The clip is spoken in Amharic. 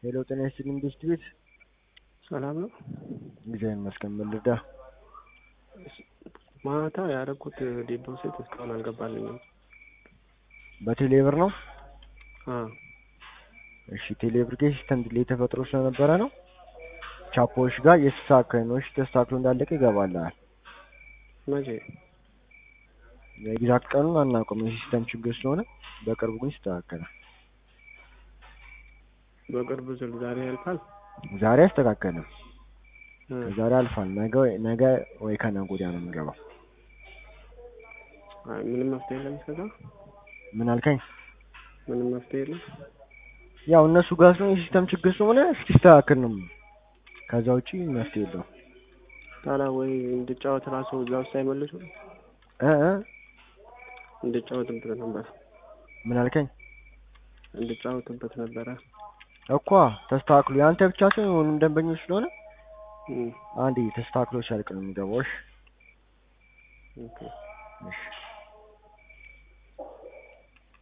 ሄሎ ጤና ይስጥልኝ ቤስት ቤት ሰላም ነው። እግዚአብሔር ይመስገን። ምን ልርዳ? ማታ ያደረኩት ዲፖዚት እስካሁን አልገባልኝም። በቴሌብር ነው? አዎ እሺ ቴሌብር ጋር ሲስተም ዲሌይ ተፈጥሮ ስለነበረ ነው። ቻፖዎች ጋር የተስተካከለ ነው። እሺ ተስተካክሎ እንዳለቀ ይገባልሃል። መቼ? የኤግዛክት ቀኑን አናውቅም፣ የሲስተም ችግር ስለሆነ በቅርቡ ግን ይስተካከላል። በቅርብ ስል ዛሬ ያልፋል። ዛሬ አይስተካከልም፣ እ ዛሬ አልፏል። ነገ ወይ- ነገ ወይ ከነገ ወዲያ ነው የሚገባው። አይ ምንም መፍትሄ የለም እስከዛ? ምን አልከኝ? ምንም መፍትሄ የለም። ያው እነሱ ጋር ስለሆነ የሲስተም ችግር ስለሆነ እስኪስተካከል ነው። ከዛ ውጪ መፍትሄ የለውም። ታዲያ ወይ እንድጫወት ራሱ እዛ ውስጥ አይመልሱ እ እ እንድጫወትበት ነበር ምን አልከኝ? እንድጫወትበት ነበረ። እኳ ተስተካክሎ የአንተ ብቻ ሳይሆን የሁሉም ደንበኞች ስለሆነ እም፣ አንዴ ተስተካክሎ ሲያልቅ ነው የሚገባው። እሺ ኦኬ እሺ